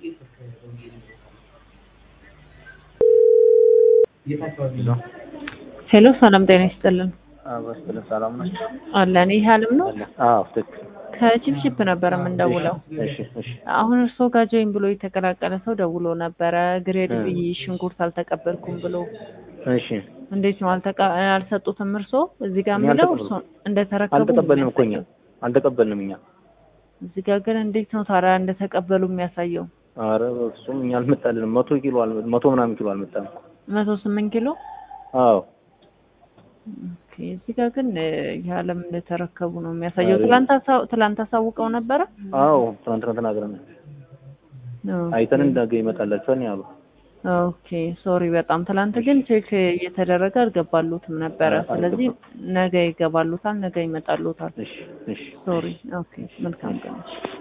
ሄሎ ሰላም ጤና ይስጥልን። በስትልን ሰላም ነው አለን ይህ አለም ነው። አዎ ትክክል ከቺፕቺፕ ነበር የምንደውለው። እሺ እሺ አሁን እርስዎ ጋር ጆይን ብሎ የተቀላቀለ ሰው ደውሎ ነበረ። ግሬድ ቢ ሽንኩርት አልተቀበልኩም ብሎ እሺ እንዴት ነው አልተቀ- አልሰጡትም? እርስዎ እዚህ ጋር እኛ የሚለው አልተቀበልንም። እርስዎ እንደተረከቡ አልተቀበልንም እኮ እኛ የሚያሳየው። አልተቀበልንም እኛ እዚህ ጋር ግን እንዴት ነው ታዲያ እንደተቀበሉ የሚያሳየው? አረ እሱም እኛ አልመጣልንም መቶ ኪሎ አልመ- መቶ ምናምን ኪሎ አልመጣንም መቶ ስምንት ኪሎ አዎ ኦኬ። እዚህ ጋር ግን እ፣ የዓለም እንደተረከቡ ነው የሚያሳየው። አረ- ትላንት አሳ- ትላንት አሳውቀው ነበረ። አዎ ትናንትና ተናግረናል አይተን ነገ ይመጣላችኋል ነው ያሉ ኦኬ ሶሪ በጣም ትላንት ግን ቼክ እየተደረገ አልገባሉትም ነበረ። አልገባም። ስለዚህ ነገ ይገባሉታል፣ ነገ ይመጣሉታል። እሺ እሺ ሶሪ ኦኬ መልካም ቀን